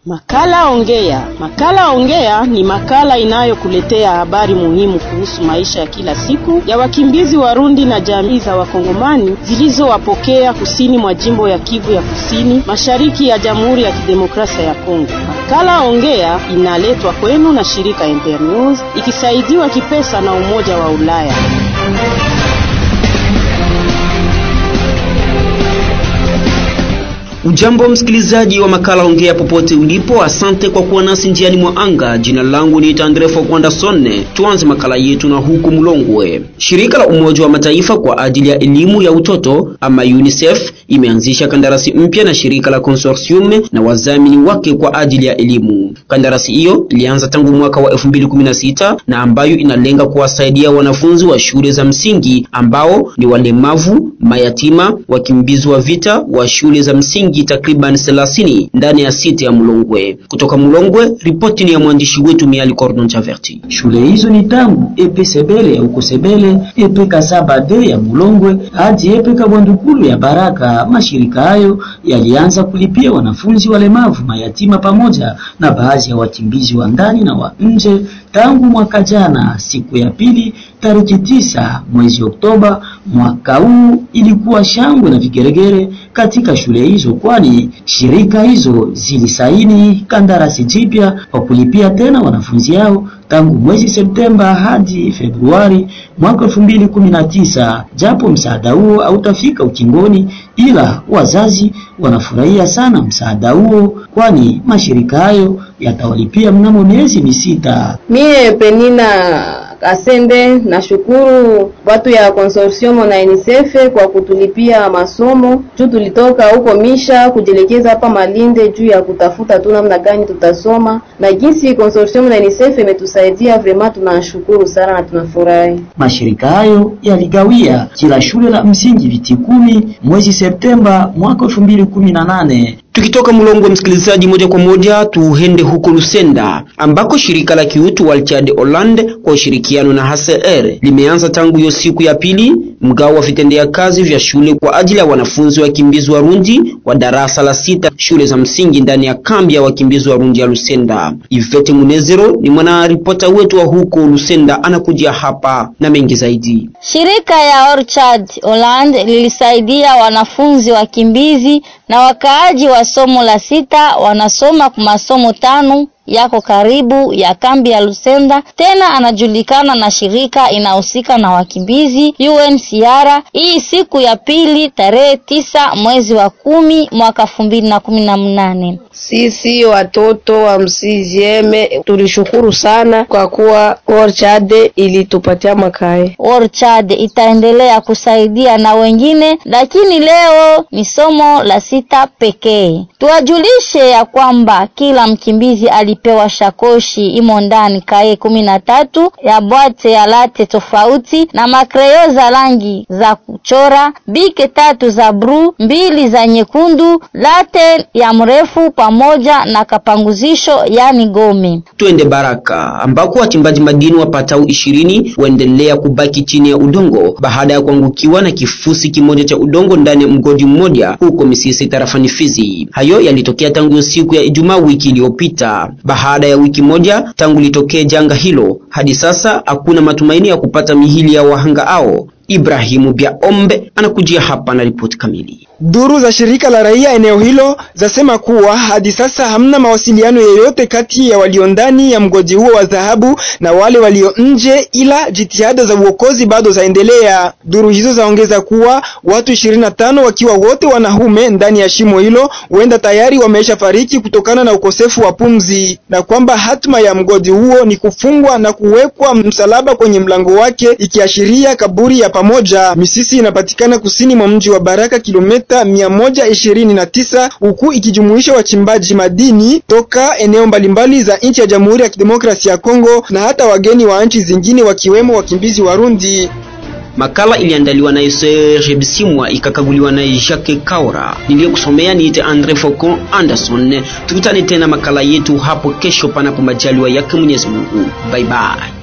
Makala Ongea. Makala Ongea ni makala inayokuletea habari muhimu kuhusu maisha ya kila siku ya wakimbizi Warundi na jamii za Wakongomani zilizowapokea kusini mwa jimbo ya Kivu ya Kusini, mashariki ya Jamhuri ya Kidemokrasia ya Kongo. Makala Ongea inaletwa kwenu na shirika Internews ikisaidiwa kipesa na Umoja wa Ulaya. Ujambo msikilizaji wa makala ongea popote ulipo, asante kwa kuwa nasi njiani mwa anga. Jina langu ni Tandrefo Kwandasone. Tuanze makala yetu na huku Mlongwe. Shirika la Umoja wa Mataifa kwa ajili ya elimu ya utoto ama UNICEF imeanzisha kandarasi mpya na shirika la Consortium na wadhamini wake kwa ajili ya elimu. Kandarasi hiyo ilianza tangu mwaka wa 2016 na ambayo inalenga kuwasaidia wanafunzi wa shule za msingi ambao ni walemavu, mayatima, wakimbizi wa vita wa shule za msingi takriban 30 ndani ya siti ya Mulongwe. Kutoka Mulongwe, ripoti ni ya mwandishi wetu Miali Cordon Chaverti. Shule hizo ni tangu epe Sebele ya uko Sebele, epe Kasaba de ya Mulongwe hadi epe Kabwandukulu ya Baraka. Mashirika hayo yalianza kulipia wanafunzi walemavu, mayatima pamoja na baadhi ya wakimbizi wa ndani na wa nje tangu mwaka jana. Siku ya pili tariki tisa mwezi Oktoba mwaka huu ilikuwa shangwe na vigeregere katika shule hizo, kwani shirika hizo zilisaini kandarasi jipya kwa kulipia tena wanafunzi hao tangu mwezi Septemba hadi Februari mwaka 2019. Japo msaada huo hautafika ukingoni, ila wazazi wanafurahia sana msaada huo, kwani mashirika hayo yatawalipia mnamo miezi misita. Mie Penina Kasende nashukuru watu ya consortium na UNICEF kwa kutulipia masomo juu tulitoka huko Misha kujielekeza hapa Malinde juu ya kutafuta tu namna gani tutasoma, na jinsi consortium na UNICEF imetusaidia vraiment, tunashukuru sana na tunafurahi. Mashirika hayo yaligawia kila shule la msingi viti kumi mwezi Septemba mwaka 2018. Tukitoka Mulongwe, msikilizaji, moja kwa moja tuende huko Lusenda ambako shirika la kiutu Walchad Holland kwa ushirikiano na HCR limeanza tangu hiyo siku ya pili mgao wa vitendea kazi vya shule kwa ajili ya wanafunzi wakimbizi Warundi wa darasa la sita shule za msingi ndani ya kambi ya wakimbizi Warundi ya Lusenda. Ivete Munezero ni mwana ripota wetu wa huko Lusenda, anakujia hapa na mengi zaidi. Shirika ya Orchard Holland lilisaidia wanafunzi wakimbizi na wakaaji wa somo la sita wanasoma kwa masomo tano yako karibu ya kambi ya Lusenda. Tena anajulikana na shirika inahusika na wakimbizi UNHCR. Hii siku ya pili tarehe tisa mwezi wa kumi mwaka elfu mbili na kumi na mnane. Sisi watoto wa msizieme tulishukuru sana kwa kuwa Orchard ilitupatia makae. Orchard itaendelea kusaidia na wengine, lakini leo ni somo la sita pekee. Tuwajulishe ya kwamba kila mkimbizi alipewa shakoshi imo ndani kae kumi na tatu ya bwate ya late tofauti na makreo za rangi za kuchora, bike tatu za bru, mbili za nyekundu, late ya mrefu pamoja na kapanguzisho yani gome. Twende Baraka ambako wachimbaji madini wapatao ishirini waendelea kubaki chini ya udongo baada ya kuangukiwa na kifusi kimoja cha udongo ndani ya mgodi mmoja huko Misisi tarafani Fizi. Hayo yalitokea tangu siku ya Ijumaa wiki iliyopita. Baada ya wiki moja tangu litokee janga hilo, hadi sasa hakuna matumaini ya kupata mihili ya wahanga hao. Ibrahimu Biaombe anakujia hapa na ripoti kamili. Duru za shirika la raia eneo hilo zasema kuwa hadi sasa hamna mawasiliano yoyote kati ya walio ndani ya mgodi huo wa dhahabu na wale walio nje, ila jitihada za uokozi bado zaendelea. Duru hizo zaongeza kuwa watu 25 wakiwa wote wanaume ndani ya shimo hilo huenda tayari wameisha fariki kutokana na ukosefu wa pumzi, na kwamba hatma ya mgodi huo ni kufungwa na kuwekwa msalaba kwenye mlango wake ikiashiria kaburi ya pamoja. Misisi inapatikana kusini mwa mji wa Baraka kilomita mia moja ishirini na tisa huku ikijumuisha wachimbaji madini toka eneo mbalimbali za nchi ya Jamhuri ya Kidemokrasia ya Kongo na hata wageni wa nchi zingine wakiwemo wakimbizi Warundi. Makala iliandaliwa na Serge Bisimwa ikakaguliwa na Jacques Kaura. Niliyokusomea niite Andre Faucon Anderson. Tukutane tena makala yetu hapo kesho, panapo majaliwa yake Mwenyezi Mungu. Bye bye.